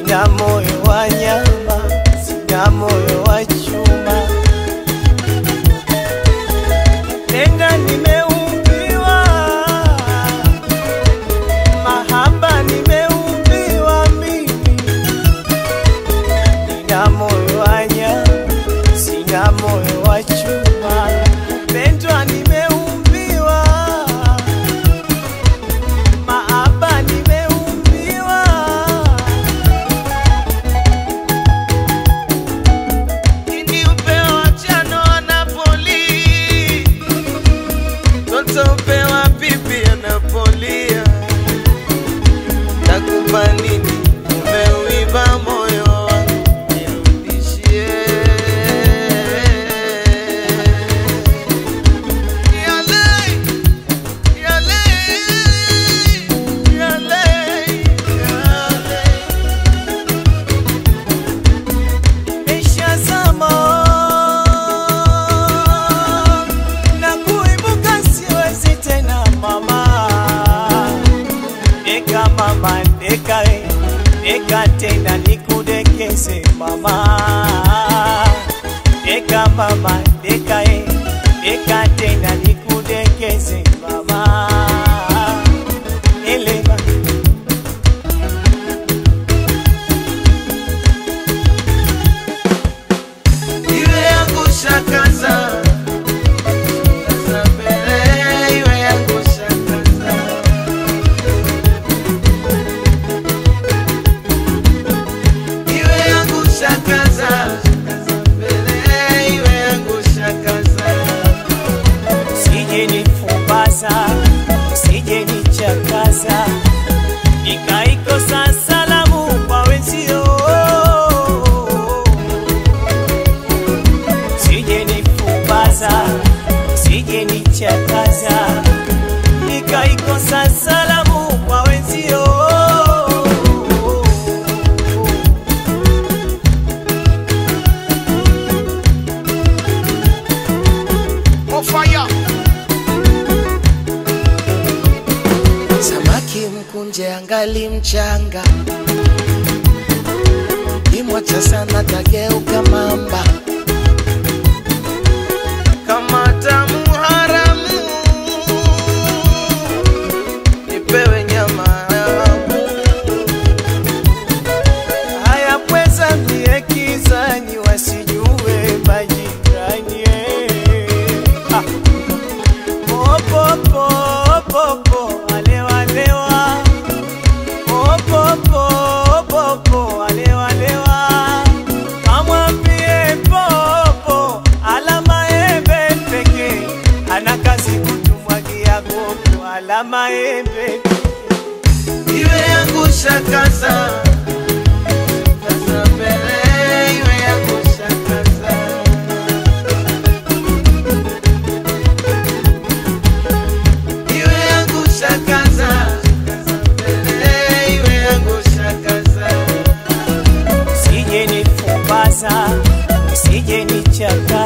sina moyo wa nyama, sina moyo wa chuma, tena nimeumbiwa mahaba, nimeumbiwa mimi, nina moyo wa nyama, sina moyo wa chuma, pendwa, nimeumbiwa mahaba, nimeumbiwa Ini upewa chano Napoli, toto upewa pipi anapolia. Takupa nini? Umeuiba moyo wangu, nirudishie. Yale, yale, yale, yale. Nimeshazama na kuibuka siwezi tena mama, deka mama, deka eh, deka tena nikudekeze mama, deka mama, deka eh, deka tena nikudekeze mama, elewa iwe yangu shakaza Kaza mbele, iwe yangu shakaza iwe yangu shakaza Kaza mbele, iwe yangu shakaza usije nifumbaza usije nichakaza nikaikosa salamu kwa wenzio sije nifumbaza, sije nichakaza, nikaikosa salamu kwa wenzio. On fire. Samaki mkunje angali mchanga, kimwacha sana tageuka mamba. Kama tamu haramu, nipewe nyama yangu. Haya pweza mie kizani, wasijue majirani ah. Popo, popo, alewa, alewa. Popo, popo, alewa, alewa. Kamwambie popo, alama embe pekee. Ana kazi kutumwagia gogo, alama embe iwe yangu shakaza Kaza mbele, iwe yangu shakaza iwe yangu shakaza Mbele, iwe yangu shakaza usije nifumbaza usije nichaka